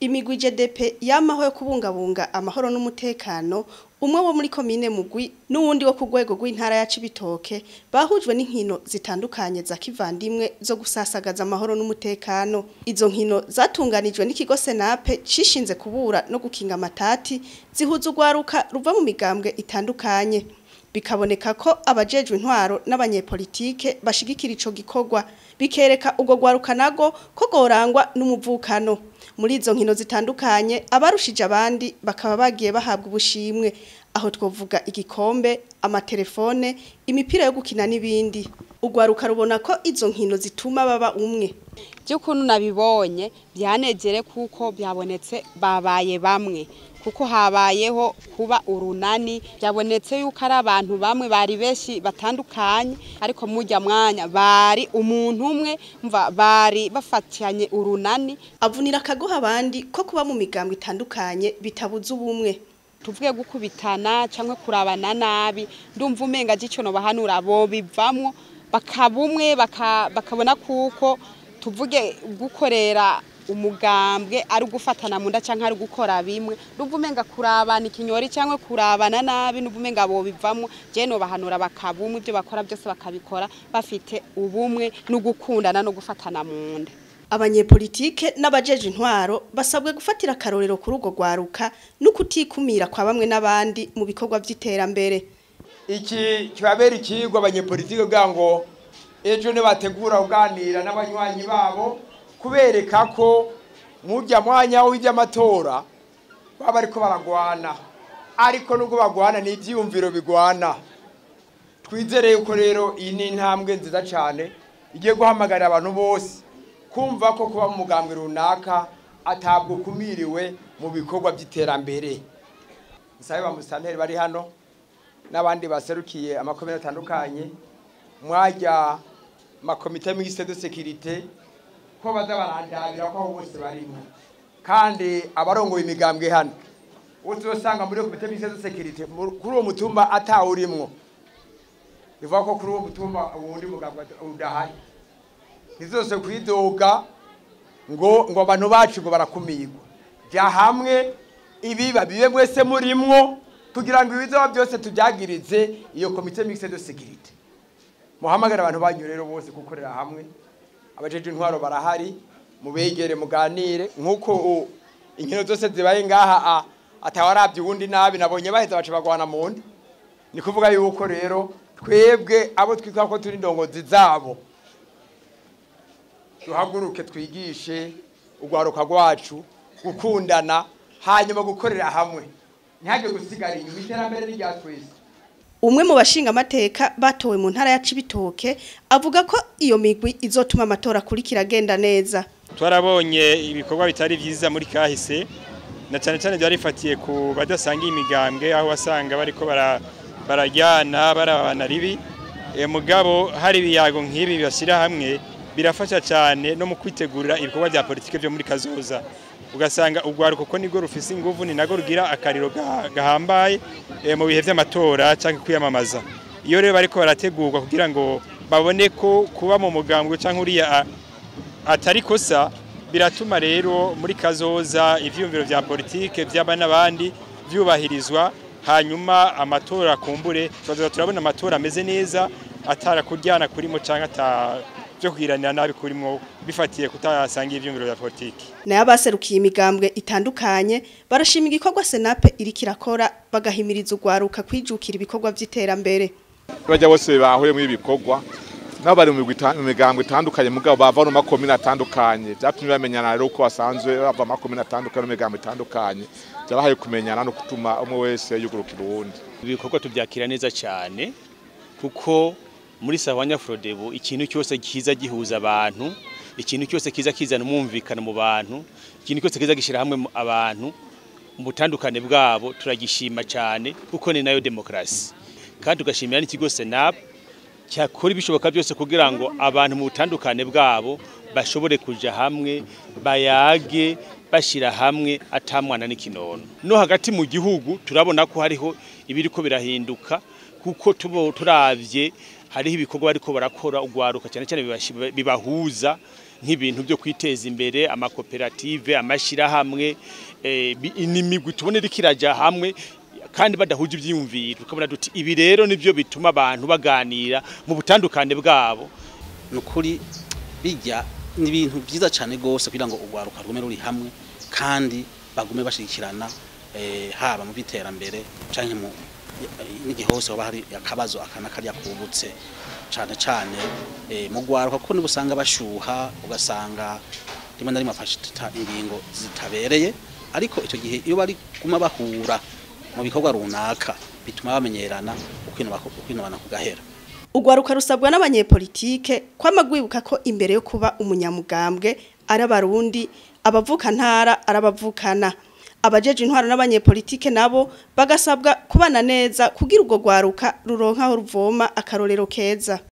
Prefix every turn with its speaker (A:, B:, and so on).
A: imigwi GDP yamaho yo kubungabunga amahoro n'umutekano umwe wo muri komine mugwi n'uwundi wo ku rwego rw'intara ya Cibitoke bahujwe n'inkino zitandukanye za kivandimwe zo gusasagaza amahoro n'umutekano izo nkino zatunganijwe n'ikigo Senape cishinze kubura no gukinga amatati zihuza urwaruka ruva mu migambwe itandukanye bikaboneka ko abajejwe intwaro n'abanyepolitike bashigikira ico gikorwa bikereka ubwo rwaruka nago ko gorangwa n'umuvukano muri izo nkino zitandukanye abarushije abandi bakaba bagiye bahabwa ubushimwe aho twovuga igikombe amatelefone imipira yo gukina n'ibindi urwaruka rubona ko izo nkino zituma baba umwe
B: by'ukuntu nabibonye byanegere kuko byabonetse babaye bamwe kuko habayeho kuba urunani byabonetse yuko ari abantu bamwe bari benshi batandukanye ariko mujya mwanya bari umuntu umwe mva bari bafatanye urunani
A: avunira akagoha abandi ko kuba mu migambo itandukanye bitabuza ubumwe
B: tuvuge gukubitana cyangwa kurabana nabi ndumva umenga gico no bahanura bo bivamwo bakabumwe bakabona kuko tuvuge gukorera umugambwe ari ugufatana mu nda cyangwa ari gukora bimwe n'ubwo umenga kurabana ikinyori cyangwa kurabana nabi n'ubwo umenga bo bivamo je no bahanura bakabumwe ibyo bakora byose bakabikora bafite ubumwe no gukundana no gufatana mu nda
A: abanyepolitike n'abajeje intwaro basabwe gufatira akarorero kuri urwo rwaruka no kutikumira kwa bamwe n'abandi mu bikorwa by'iterambere
C: iki kibabera ikigwa abanyepolitike kugira ngo ejo nibategura kuganira n'abanywanyi babo kubereka ko mujya mwanya w'iby'amatora baba bariko baragwana ariko nubwo bagwana ni ibyiyumviro bigwana twizere yuko rero iyi ni intambwe nziza cyane igiye guhamagarira abantu bose kumva ko kuba mu mugambwe runaka atabwo ukumiriwe mu bikorwa by'iterambere musabe ba musitanteri bari hano n'abandi baserukiye amakomine atandukanye mwajya makomite mixte de sécurité ko baza barandabira ko aho bose barimo kandi abarongoye imigambwe hano uzosanga muri komite mixte de sécurité kuri uwo mutumba atawurimwo bivuga ko kuri uwo mutumba uwundi mugambwe udahari ntizose kwidoga ngo ngo abantu bacu ngo barakumirwa jya hamwe ibiba bibe mwese murimwo kugira ngo ibizoba byose tubyagirize iyo komite mixte de sécurité muhamagara abantu banyu rero bose gukorera hamwe abajeje intwaro barahari mubegere muganire nk'uko inkino zose zibaye ngaha atawarabye uwundi nabi nabonye baheza baca bagwana mu ndi ni kuvuga yuko rero twebwe abo twitwa ko turi indongozi zabo duhaguruke twigishe urwaruka rwacu gukundana hanyuma gukorera hamwe ntihage gusigara inyuma iterambere n'irya twese
A: umwe mu bashinga amateka batowe mu ntara ya Cibitoke avuga ko iyo migwi izotuma amatora akurikira agenda neza
D: twarabonye ibikorwa bitari byiza muri kahise na cyane cyane byarifatiye ku badasangiye imigambwe aho wasanga bariko barajyana barabana ribi mugabo hari ibiyago nk'ibi bibashyira hamwe birafasha cyane no mu kwitegurira ibikorwa bya politiki byo muri kazoza ugasanga urwaruko ko nibwo rufise inguvu ni nago rugira akariro gahambaye mu bihe by'amatora cyangwa kwiyamamaza iyo rero bariko barategurwa kugira ngo babone ko kuba mu mugambwe cyangwa uriya atari kosa biratuma rero muri kazoza ivyumviro vya politike by'aba n'abandi byubahirizwa hanyuma amatora akumbure tubaza turabona amatora ameze neza atara kuryana kurimo cyangwa ata byo kugiranira nabi kurimo bifatiye kutasangira ivyumviro vya politike
A: nayo abaserukiye imigambwe itandukanye barashima igikorwa senape iriko irakora bagahimiriza urwaruka kwijukira ibikorwa by'iterambere
E: bajya bose bahuye muri ibikorwa nabo bari mu migambwe itandukanye mugabo bava no makomine atandukanye byatumye bamenyana rero uko basanzwe bava makomine atandukanye no migambwe itandukanye byabahaye kumenyana no gutuma umwe wese yugurukira uwundi
F: ibikorwa tubyakira neza cyane kuko muri sawanya frodebu ikintu cyose kiza gihuza abantu ikintu cyose kiza kizana umwumvikano mu bantu ikintu cyose kiza gishyira hamwe abantu mu butandukane bwabo turagishima cyane kuko ni nayo demokarasi kandi tugashimira n'ikigo senapu cyakora ibishoboka byose kugira ngo abantu mu butandukane bwabo bashobore kuja hamwe bayage bashyira hamwe atamwana n'ikinono no hagati mu gihugu turabona ko hariho ibiri ko birahinduka kuko tubo turavye hariho ibikorwa bariko barakora ugwaruka cyane cyane bibashi- bibahuza nk'ibintu byo kwiteza imbere amakoperative amashirahamwe eh, bi- n'imigwi tubone rikiraja hamwe kandi badahuje ivyiyumviro tukabona duti ibi rero nivyo bituma abantu baganira mu butandukane bwabo
G: nukuri bijya ni ibintu byiza cyane gose kugira ngo ugwaruka rugume ruri hamwe kandi bagume bashigikirana eh, haba mu biterambere canke mu n'igihe hose hoba hari akabazo akana karya kubutse cane cane eh, mu gwaruka kuko nibusanga bashuha ugasanga rimwe na rimwe afashe tuta- ingingo zitabereye ariko icyo gihe iyo bari guma bahura mu bikorwa runaka bituma bamenyerana ukwinubana kugahera
A: Ugwaruka rusabwa n'abanyepolitike kwama gwibuka ko imbere yo kuba umunyamugambwe ari abarundi abavuka ntara arabavukana abajeje intwaro n'abanyepolitike nabo bagasabwa kubana neza kugira ubwo gwaruka ruronka aho ruvoma akarorero keza